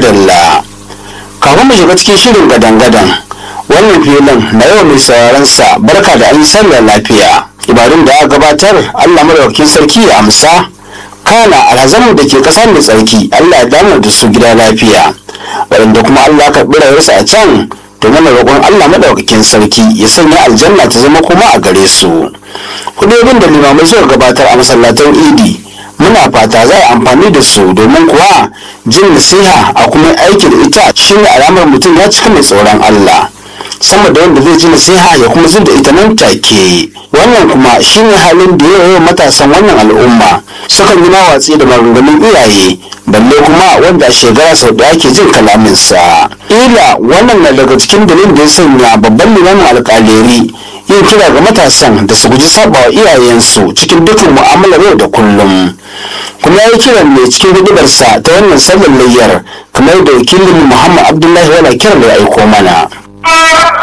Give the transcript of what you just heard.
madalla kafin mu shiga cikin shirin gadan-gadan wannan filin na yau mai sauraron sa barka da an yi sallar lafiya ibadun da aka gabatar allah madaukakin sarki ya amsa kana alhazamu da ke ƙasa mai tsarki allah ya damar da su gida lafiya waɗanda kuma allah ka rayuwarsu a can to mana roƙon allah madaukakin sarki ya sanya aljanna ta zama kuma a gare su hudobin da limamai suka gabatar a masallatan idi muna fata za a amfani da su domin kuwa jin nasiha a kuma aiki da ita shine alamar mutum ya cika mai tsoron Allah sama da wanda zai ji nasiha ya kuma zin da ita nan take wannan kuma shine halin da yawa matasan wannan al'umma sukan yi watsi da maganganun iyaye balle kuma wanda a shekara sau da ake jin kalaminsa ila wannan na daga cikin dalilin da ya sanya babban limamin alƙaleri yin kira ga matasan da su guji sabawa iyayensu cikin dukkan mu'amalar yau da kullum kuma ya yi kiran ne cikin hudubarsa ta wannan sallar layyar kamar da wakilin muhammad abdullahi wala kiran da ya aiko mana